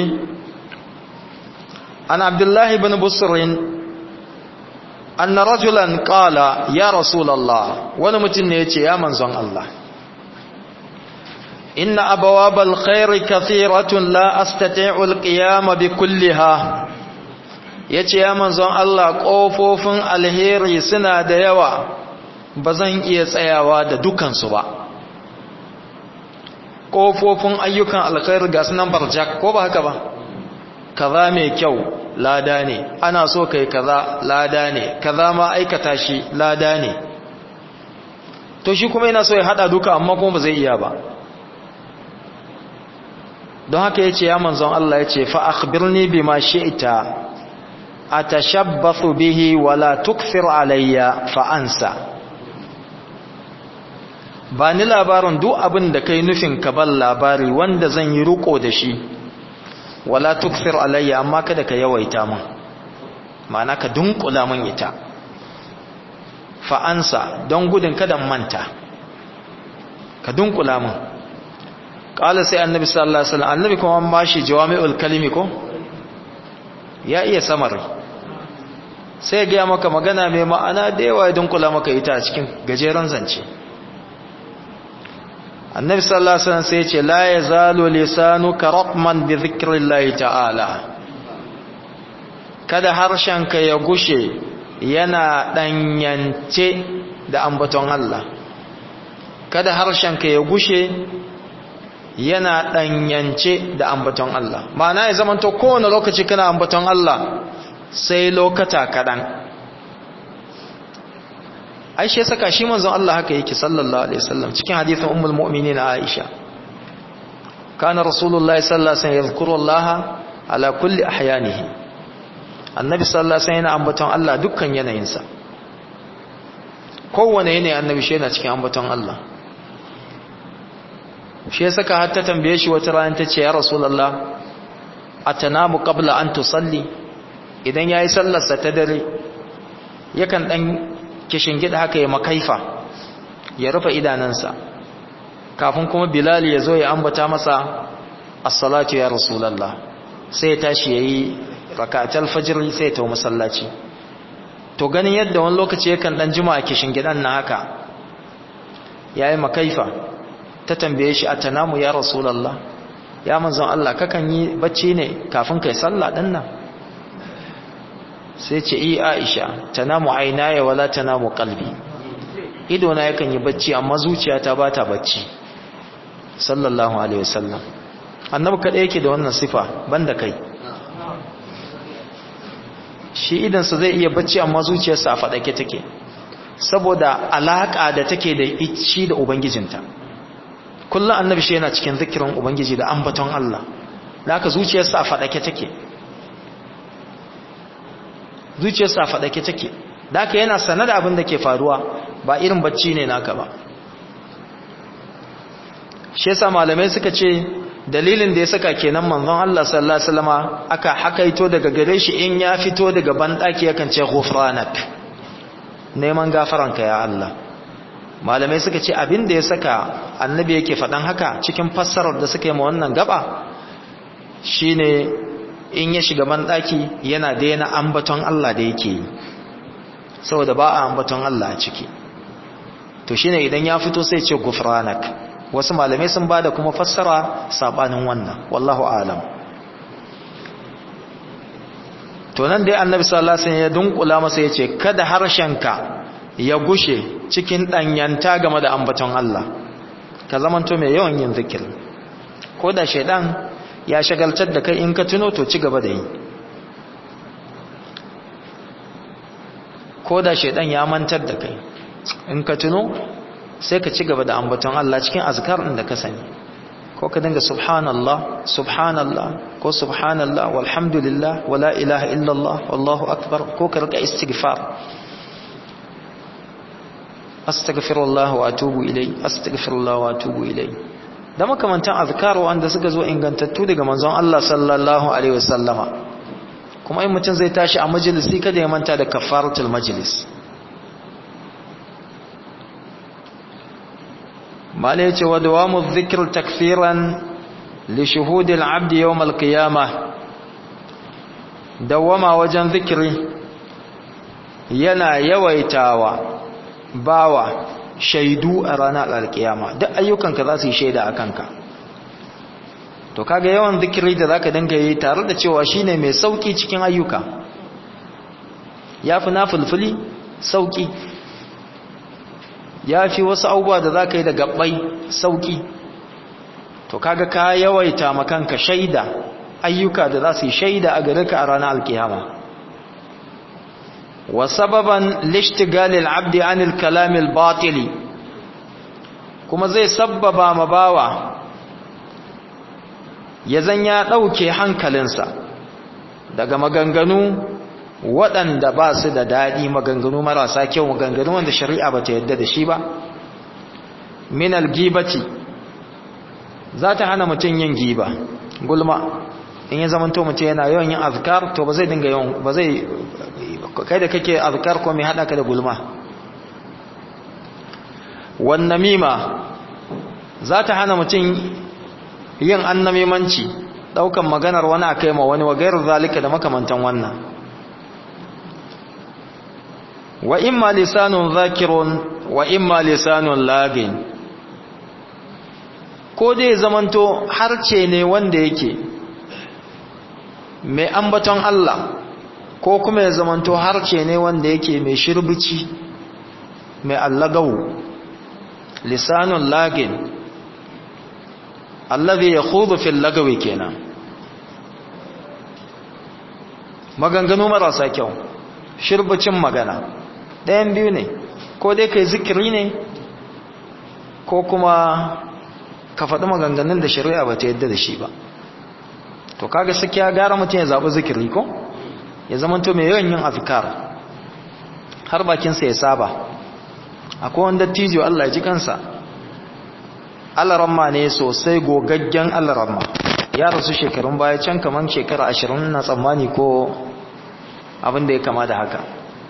an abdullahi bin busrin anna rajulan qala ya rasulullah wani mutum ne yace ya manzon Allah inna abawabal khairi kathiratun la astati'u alqiyama bikulliha yace ya manzon Allah kofofin alheri suna da yawa bazan iya tsayawa da dukan su ba kofofin ayyukan alkhairi ga sunan barjak ko ba haka ba kaza mai kyau lada ne ana so kai kaza lada ne kaza ma aikata shi lada ne to shi kuma yana so ya hada duka amma kuma ba zai iya ba don haka yace ya manzon Allah yace fa akhbirni bima shi'ta atashabbathu bihi wala tukthir alayya fa ansa ba ni labarin duk abin da kai nufin ka ban labari wanda zan yi ruko da shi wala tukthir alayya amma kada ka yawaita min ma'ana ka dunkula min ita fa ansa don gudun kada manta ka dunkula min qala sai annabi sallallahu alaihi wasallam annabi kuma an bashi jawami'ul kalimi ko ya iya samari sai ga maka magana mai ma'ana da yawa ya dunkula maka ita a cikin gajeren zance annabi sallallahu alaihi wasallam sai ya ce la yazalu lisanuka ratman bi dhikrillahi ta'ala kada harshenka ya gushe yana danyance da ambaton Allah kada harshenka ya gushe yana danyance da ambaton Allah ma'ana ya zamanto kowane lokaci kana ambaton Allah sai lokata kadan Aisha saka shi manzon Allah haka yake sallallahu alaihi wasallam cikin hadisin ummul mu'minin Aisha kana rasulullahi sallallahu alaihi wasallam yadhkuru Allah ala kulli ahyanihi annabi sallallahu alaihi wasallam yana ambaton Allah dukkan yanayinsa kowane yanayi annabi shi yana cikin ambaton Allah shi ya saka har ta tambaye shi wata rana ta ce ya rasulullah atanamu qabla an tusalli idan yayi sallarsa ta dare yakan dan gida haka ya makaifa ya rufe idanansa kafin kuma bilal ya zo ya ambata masa as-salatu ya rasulullah sai ya tashi yayi rak'atul fajr sai ya tawo masallaci to ganin yadda wani lokaci yakan dan jima a gidan na haka yayi makaifa ta tambaye shi atanamu ya rasulullah ya manzon Allah kakan yi bacci ne kafin kai sallah din nan sai ce i Aisha tanamu aynaya wala tanamu qalbi ido na yakan yi bacci amma zuciyata ba ta bacci sallallahu alaihi wasallam annabi kada yake da wannan sifa banda kai shi idan sa zai iya bacci amma zuciyarsa a fadake take saboda alaka da take da shi da ubangijinta kullum annabi shi yana cikin zikirin ubangiji da ambaton Allah da haka zuciyarsa a faɗake take zuciyarsa a faɗake take da haka yana sane da abin da ke faruwa ba irin bacci ne naka ba shi yasa malamai suka ce dalilin da ya saka kenan manzon Allah sallallahu alaihi wasallama aka hakaito daga gare shi in ya fito daga bandaki yakan ce ghufranak neman gafaranka ya Allah malamai suka ce abin da ya saka annabi yake faɗan haka cikin fassarar da suka yi ma wannan gaba shine in ya shiga banɗaki yana daina ambaton Allah da yake yi saboda ba a ambaton Allah a ciki to shine idan ya fito sai ce gufranak wasu malamai sun bada kuma fassara sabanin wannan wallahu alam to nan dai annabi sallallahu alaihi wasallam ya dunkula masa yace kada harshenka ya gushe cikin danyanta game da ambaton Allah ka zamanto mai yawan yin zikir ko da shaidan ya shagaltar da kai in ka tuno to ci gaba da yi ko da shaidan ya mantar da kai in ka tuno sai ka ci gaba da ambaton Allah cikin azkar din da ka sani ko ka dinga subhanallah subhanallah ko subhanallah walhamdulillah wala ilaha illallah wallahu akbar ko ka rika istighfar astaghfirullah wa atubu ilai astaghfirullah wa atubu ilai da makamantan azkar wanda suka zo ingantattu daga manzon Allah sallallahu alaihi wasallama kuma in mutum zai tashi a majalisi kada ya manta da kafaratul majlis mala yace wa dawamu dhikr takfiran li shuhud al-abd yawm al-qiyamah dawama wajen zikiri yana yawaitawa bawa shaidu a ranar alkiyama duk ayyukanka za su yi shaida a kanka to kaga yawan zikiri da zaka dinga yi tare da cewa shine mai sauki cikin ayyuka yafi nafilfili sauki yafi wasu abubuwa da zaka yi da gabbai sauki to kaga ka yawaita makanka shaida ayyuka da za su yi shaida a gare ka a ranar alkiyama wa sababan lishtigalil abdi anil kalamil batili kuma zai sabbaba ma bawa ya zan ya ɗauke hankalinsa daga maganganu waɗanda ba su da daɗi maganganu marasa kyau maganganu wanda shari'a ba ta yadda da shi ba minal gibati za ta hana mutum yin giba gulma in ya zamanto mutum yana yawan yin azkar to ba zai dinga yawan ba zai kai da kake azkar ko mai hada ka da gulma wan namima za ta hana mutum yin annamimanci daukan maganar wani akai ma wani wa gairu zalika da makamantan wannan wa imma lisanun zakirun wa imma lisanun lagin ko dai zamanto harce ne wanda yake mai ambaton Allah ko kuma ya zamanto harce ne wanda yake mai shirbici mai allagau lisanun lagin allazi yakhudhu fil lagawi kenan maganganu marasa kyau shirbicin magana ɗayan biyu ne ko dai kai zikiri ne ko kuma ka faɗi maganganun da shari'a ba ta yadda da shi ba to kaga sakiya gara mutum ya zaɓi zikiri ko ya zamanto mai yawan yin azkar har bakinsa ya saba akwai wanda tijo Allah ya ji kansa alaramma ne sosai gogaggen alaramma ya rasu shekarun baya can kaman shekara ashirin na tsammani ko abin da ya kama da haka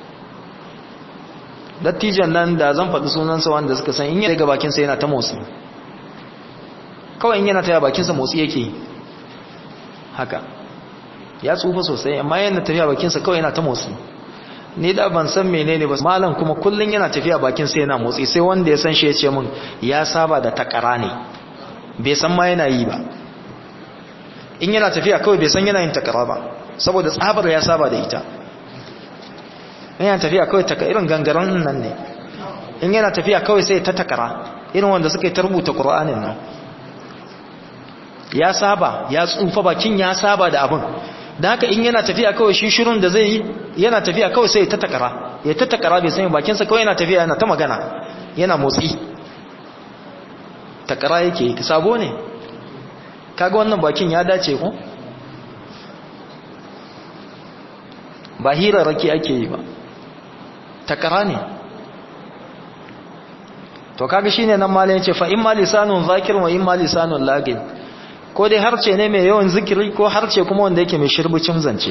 dattijan nan da zan faɗi sunansa wanda suka san in yi daga bakinsa yana ta motsi kawai in yana ta bakinsa motsi yake haka ya tsufa sosai amma yana tafiya bakinsa kawai yana ta motsi ni da ban san menene ba malam kuma kullun yana tafiya bakinsa yana motsi sai wanda ya san shi ya ce min ya saba da takara ne bai san ma yana yi ba in yana tafiya kawai bai san yana yin takara ba saboda tsabar ya saba da ita in yana tafiya kawai taka irin gangaren nan ne in yana tafiya kawai sai ta takara irin wanda suka yi ta rubuta qur'anin nan ya saba ya tsufa bakin ya saba da abin da haka in yana tafiya kawai shi shirin da zai yi yana tafiya kawai sai ta takara ya ta takara bai sani bakinsa kawai yana tafiya yana ta magana yana motsi takara yake sabo ne kaga wannan bakin ya dace ko ba hirarraki ake yi ba takara ne to kaga shine nan malamin ce fa in ma lisanun zakir wa in ma lisanun lagin ko dai harce ne mai yawan zikiri ko harce kuma wanda yake mai shirbucin zance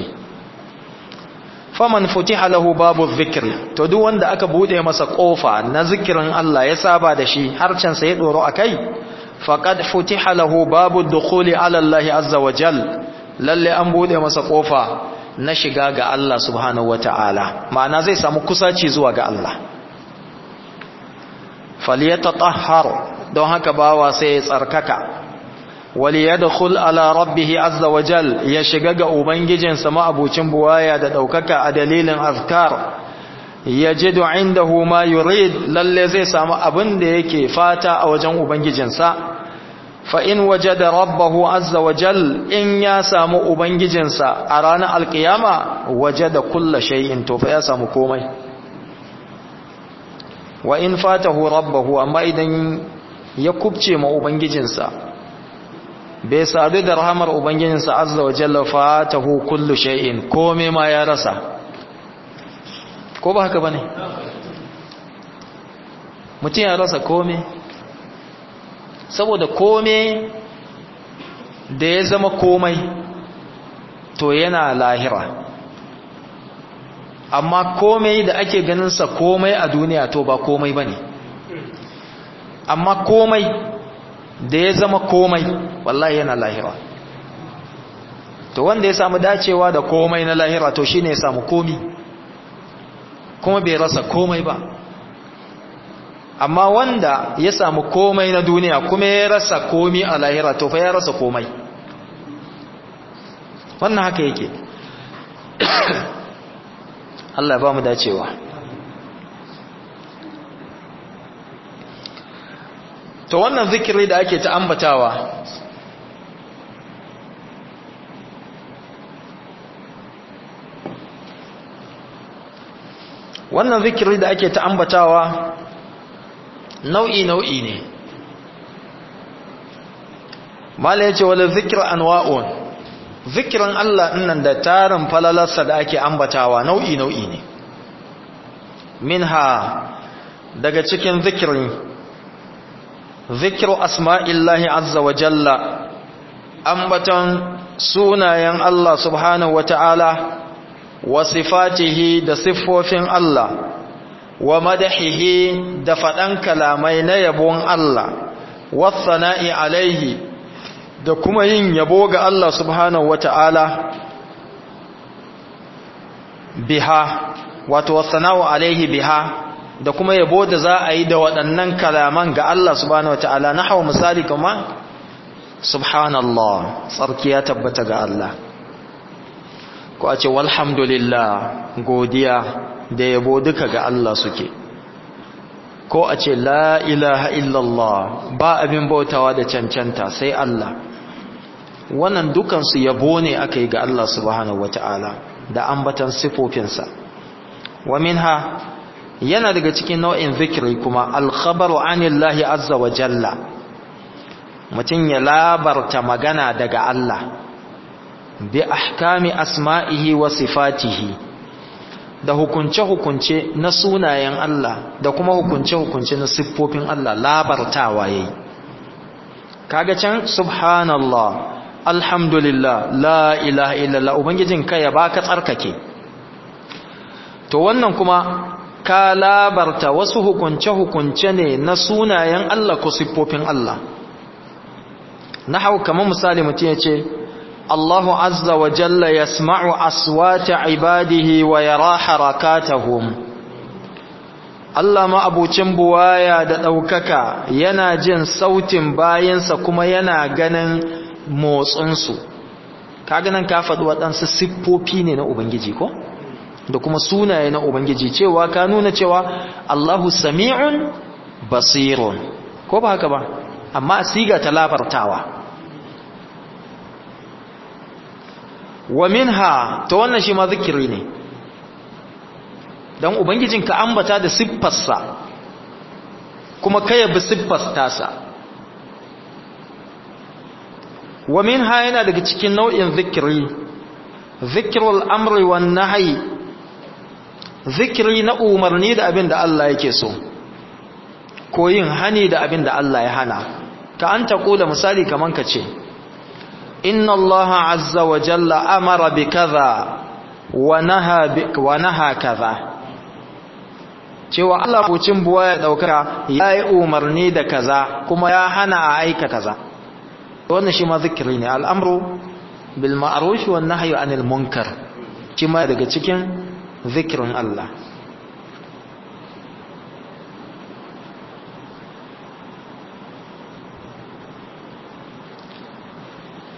faman futiha lahu babu zikri to duk wanda aka bude masa kofa na zikirin Allah ya saba da shi harcen sa ya doro akai faqad futiha lahu babu dukhuli ala Allah azza wa jal lalle an bude masa kofa na shiga ga Allah subhanahu wataala ma'ana zai samu kusaci zuwa ga Allah falyatatahhar don haka bawa sai ya tsarkaka waliyadkhul ala rabbih azza wa jal ya shiga ga ubangijinsa ma'abucin buwaya da daukaka a dalilin azkar yajidu indahu ma yurid lalle zai samu abin da yake fata a wajen ubangijinsa fa in wajada rabbahu azza wa jal in ya samu ubangijinsa a ranar alkiyama wajada kulla shay'in to fa ya samu komai wa in fatahu rabbahu amma idan ya kubce ma ubangijinsa bai sadu da rahamar ubangijinsa azza wa jalla fatahu kullu shay'in komai ma ya rasa ko ba haka bane mutum ya rasa komai saboda komai da ya zama komai to yana lahira amma komai da ake ganinsa komai a duniya to ba komai ba ne amma komai da ya zama komai wallahi yana lahira to wanda ya samu dacewa da komai na lahira to shine ya samu komi kuma bai rasa komai ba amma wanda ya samu komai na duniya kuma ya rasa komi a lahira to fa ya rasa komai wannan haka yake Allah ba mu dacewa to wannan zikiri da ake ta ambatawa wannan zikiri da ake ta ambatawa nau'i nau'i ne mala yace wala zikr anwa'un zikirin Allah nan da tarin falalarsa da ake ambatawa nau'i nau'i ne minha daga cikin zikirin zikiru asma'illahi azza wa jalla ambaton sunayen Allah subhanahu wa ta'ala wa sifatihi da siffofin Allah wa madahihi da faɗan kalamai na yabon Allah wasana'i alaihi da kuma yin yabo ga Allah subhanahu wata'ala biha wato wasana'u alaihi biha da kuma yabo da za a yi da waɗannan kalaman ga Allah subhanahu wata'ala na hawa misali kuma subhanallah tsarki ya tabbata ga Allah ko a ce walhamdulillah godiya da yabo duka ga Allah suke ko a ce la ilaha illallah ba abin bautawa da cancanta sai Allah wannan dukansu yabo ne aka yi ga Allah subhanahu wata'ala da ambatan sifofinsa wa minha yana daga cikin nau'in zikiri kuma alkhabaru anillahi azza wa jalla mutum ya labarta magana daga Allah bi ahkami asma'ihi wa sifatihi da hukunce-hukunce na sunayen Allah da kuma hukunce-hukunce na siffofin Allah labartawa yayi kaga can subhanallah alhamdulillah la ilaha illallah ubangijin ka ya baka tsarkake to wannan kuma ka labarta wasu hukunce-hukunce ne na sunayen Allah ko siffofin Allah na hau kamar misali mutum ya ce Allahu azza wa jalla yasma'u aswata ibadihi wa yara harakatahum Allah ma abucin buwaya da ɗaukaka yana jin sautin bayansa kuma yana ganin motsinsu kaga nan ka faɗi waɗansu siffofi ne na Ubangiji ko da kuma sunaye na Ubangiji cewa ka nuna cewa Allahu sami'un basirun ko ba haka ba amma siga ta labartawa wa minha to wannan shi ma zikiri ne dan ubangijin ka ambata da siffarsa kuma kai bi siffar tasa wa minha yana daga cikin nau'in zikiri zikrul amri wan nahyi zikiri na umarni da abin da Allah yake so ko yin hani da abin da Allah ya hana ka an ta kula misali kaman ka ce inna Allah azza wa jalla amara bi kaza wa naha bi wa naha kaza cewa Allah bucin buwa ya daukaka yayi umarni da kaza kuma ya hana a aika kaza wannan shi ma zikiri ne al'amru bil ma'ruf wan nahyi anil munkar shi ma daga cikin zikirin Allah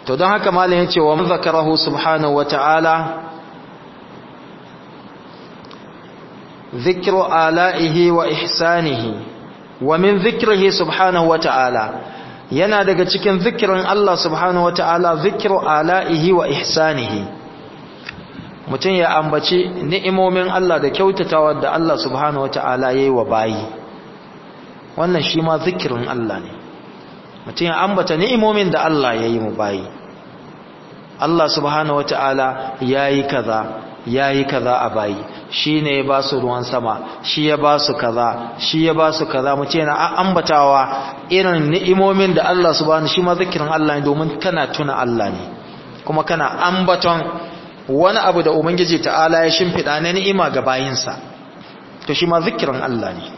to don haka malam yace wa zakarahu subhanahu wata'ala dhikru ala'ihi wa ihsanihi wa min dhikrihi subhanahu wata'ala yana daga cikin zikirin Allah subhanahu wata'ala dhikru ala'ihi wa ihsanihi mutum ya ambaci ni'imomin Allah da kyautatawa da Allah subhanahu wata'ala yayi wa bayi wannan shi ma zikirin Allah ne mutum ya ambata ni'imomin da Allah yayi mu bayi Allah subhanahu wata'ala yayi kaza yayi kaza a bayi shine ya ba su ruwan sama shi ya ba su kaza shi ya ba su kaza mutum yana ambatawa irin ni'imomin da Allah subhanahu shi ma zikirin Allah ne domin kana tuna Allah ne kuma kana ambaton wani abu da ubangiji ta'ala ya shimfiɗa na ni'ima ga bayinsa to shi ma zikirin Allah ne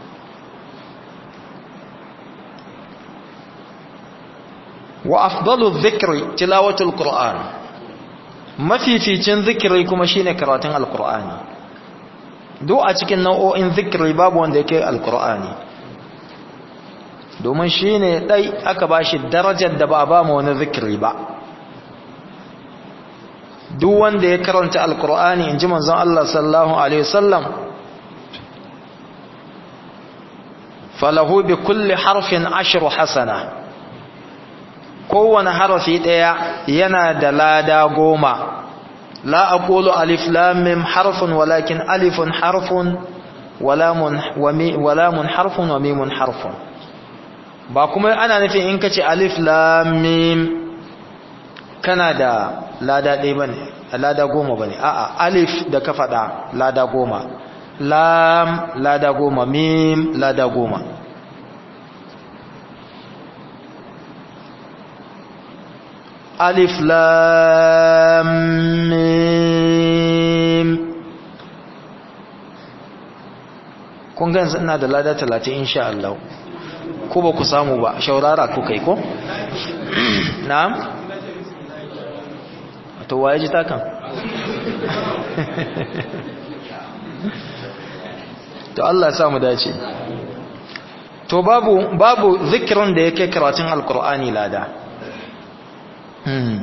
wa afdalu dhikri tilawatul qur'an mafificin zikiri kuma shine karatun alqur'ani duk a cikin nau'o'in zikiri babu wanda yake alqur'ani domin shine dai aka bashi darajar da ba ba mu wani zikiri ba duk wanda ya karanta alkur'ani in ji manzon Allah sallallahu alaihi wasallam falahu bi kulli harfin ashru hasana kowane harafi daya yana da lada goma la aqulu alif lam mim harfun walakin alifun harfun walamun walamun harfun wa mimun harfun ba kuma ana nufin in kace alif lam mim kana da lada ɗaya ba ne lada goma ba ne a'a alif da ka faɗa lada goma lam lada goma mim lada goma alif lam mim kun ga yanzu ina da lada talatin insha Allah ko ba ku samu ba shaurara ku kai ko na'am to waye ji takan to Allah ya samu dace to babu babu zikirin da yake karatun alkur'ani lada hmm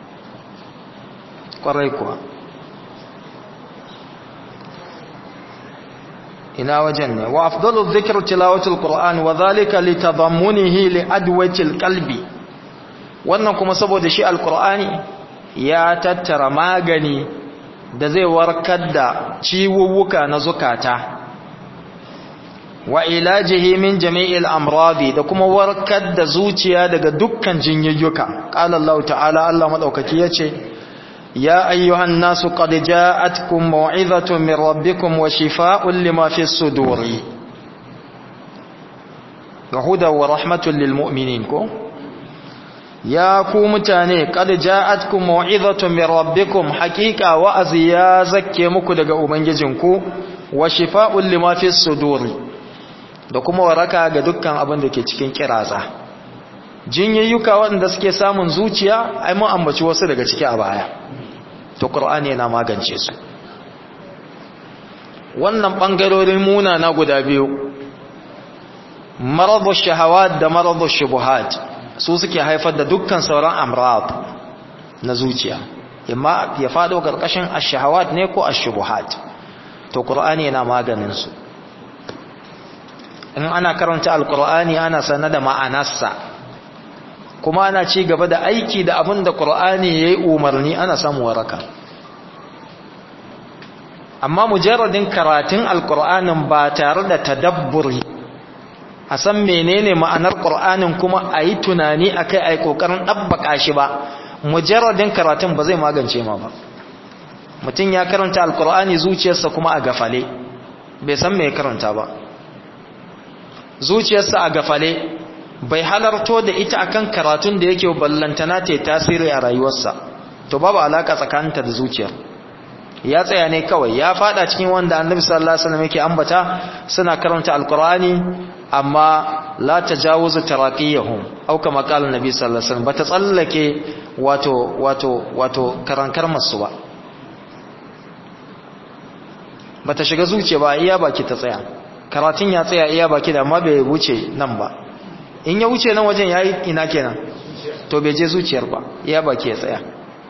kwarai kuwa ina wajen ne wa afdalu dhikr tilawatul qur'an wa dhalika litadammunihi li adwatil qalbi wannan kuma saboda shi alkur'ani ya tattara magani da zai warkar da ciwuwuka na zukata wa ilajihi min jami'il amradi da kuma warkar da zuciya daga dukkan jinyayyuka qala Allah ta'ala Allah madaukaki yace ya ayyuhan nasu qad ja'atkum maw'izatun min rabbikum wa shifaa'un lima fis suduri wa hudan wa rahmatun lil mu'minin ko ya ku mutane kad ja'atkum mau'izatun min rabbikum haqiqa wa'azi ya zakke muku daga ubangijinku wa shifaa'un lima fis suduri da kuma waraka ga dukkan abin da ke cikin kiraza jinyayyuka waɗanda suke samun zuciya ai mun ambaci wasu daga ciki a baya to qur'ani yana magance su wannan bangarorin muna na guda biyu maradu shahawat da maradu shubuhat su suke haifar da dukkan sauran amrad na zuciya imma ya fado karkashin ash-shahawat ne ko ash-shubuhat to qur'ani yana maganin su in ana karanta al-qur'ani ana sanar da ma'anarsa kuma ana ci gaba da aiki da abin da qur'ani yayi umarni ana samu waraka amma mujarradin karatun al-qur'anin ba tare da tadabburi a san menene ma'anar ƙur'anin kuma a yi tunani a kai a yi ƙoƙarin ɗabbaƙa shi ba mujarradin karatun ba zai magance ma ba mutum ya karanta alƙur'ani zuciyarsa kuma a gafale bai san mai karanta ba zuciyarsa a gafale bai halarto da ita akan karatun da yake ballantana ta tasiri a rayuwarsa to babu alaka tsakaninta da zuciyar ya tsaya ne kawai ya fada cikin wanda annabi sallallahu alaihi wasallam yake ambata suna karanta alqur'ani amma la tajawuzu taraqiyahum aw kama qala annabi sallallahu alaihi wasallam bata tsallake wato wato wato karankar masu ba bata shiga zuciya ba iya baki ta tsaya karatun ya tsaya iya baki da amma bai wuce nan ba in ya wuce nan wajen yayi ina kenan to bai je zuciyar ba ya baki ya tsaya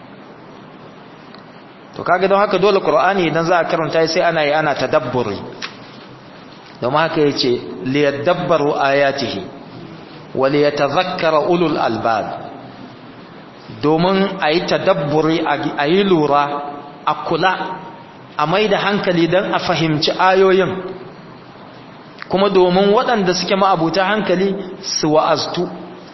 to kaga don haka dole qur'ani idan za a karanta sai ana yi ana tadabburi don haka yace liyadabbaru ayatihi wa liyatadhakkara ulul albab domin ayi tadabburi ayi lura a kula a maida hankali dan a fahimci ayoyin kuma domin waɗanda suke ma'abuta hankali su wa'aztu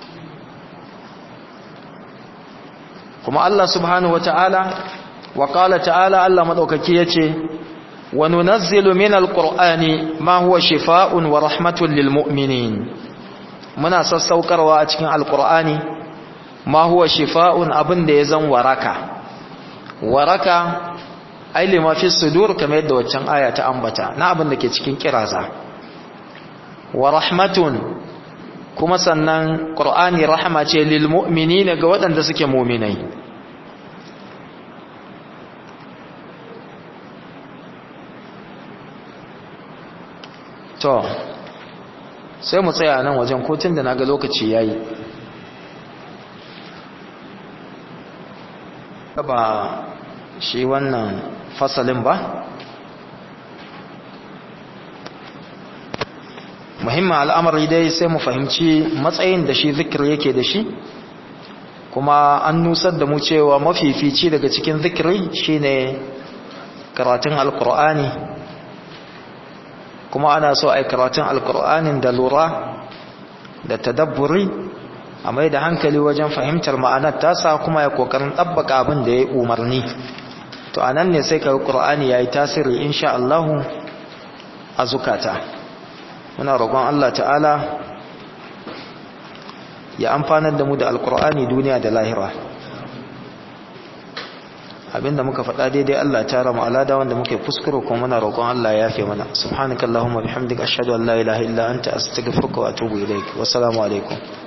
kuma Allah subhanahu wata'ala wa qala ta'ala Allah madaukaki yace wa nunazzilu minal qur'ani ma huwa shifaa'un wa rahmatun lil mu'minin muna sassaukarwa a cikin alqur'ani ma huwa shifaa'un abinda ya zan waraka waraka ai lima fi sudur kamar yadda waccan aya ta ambata na abin da ke cikin kiraza wa rahmatun kuma sannan qur'ani rahama ce lil mu'minina ga waɗanda suke mu'minai to sai mu tsaya nan wajen kotun da naga lokaci yayi ba shi wannan fasalin ba muhimmin al'amari dai sai mu fahimci matsayin da shi zikir yake da shi kuma an nusar da mu cewa mafifici daga cikin zikiri shine karatun alkur'ani kuma ana so a yi karatun alkur'anin da lura da tadabburi a mai da hankali wajen fahimtar ma'anar tasa kuma ya kokarin ɗabbaka abin da ya yi umarni to a nan ne sai ka ƙur'ani ya yi tasiri insha Allahu a zukata muna roƙon Allah ta'ala ya amfanar da mu da alƙur'ani duniya da lahira abinda muka faɗa daidai Allah ta rama alada wanda muke kuskure kuma muna roƙon Allah ya yafe mana subhanakallahumma bihamdika ashhadu an la ilaha illa anta astaghfiruka wa atubu ilaik wassalamu alaikum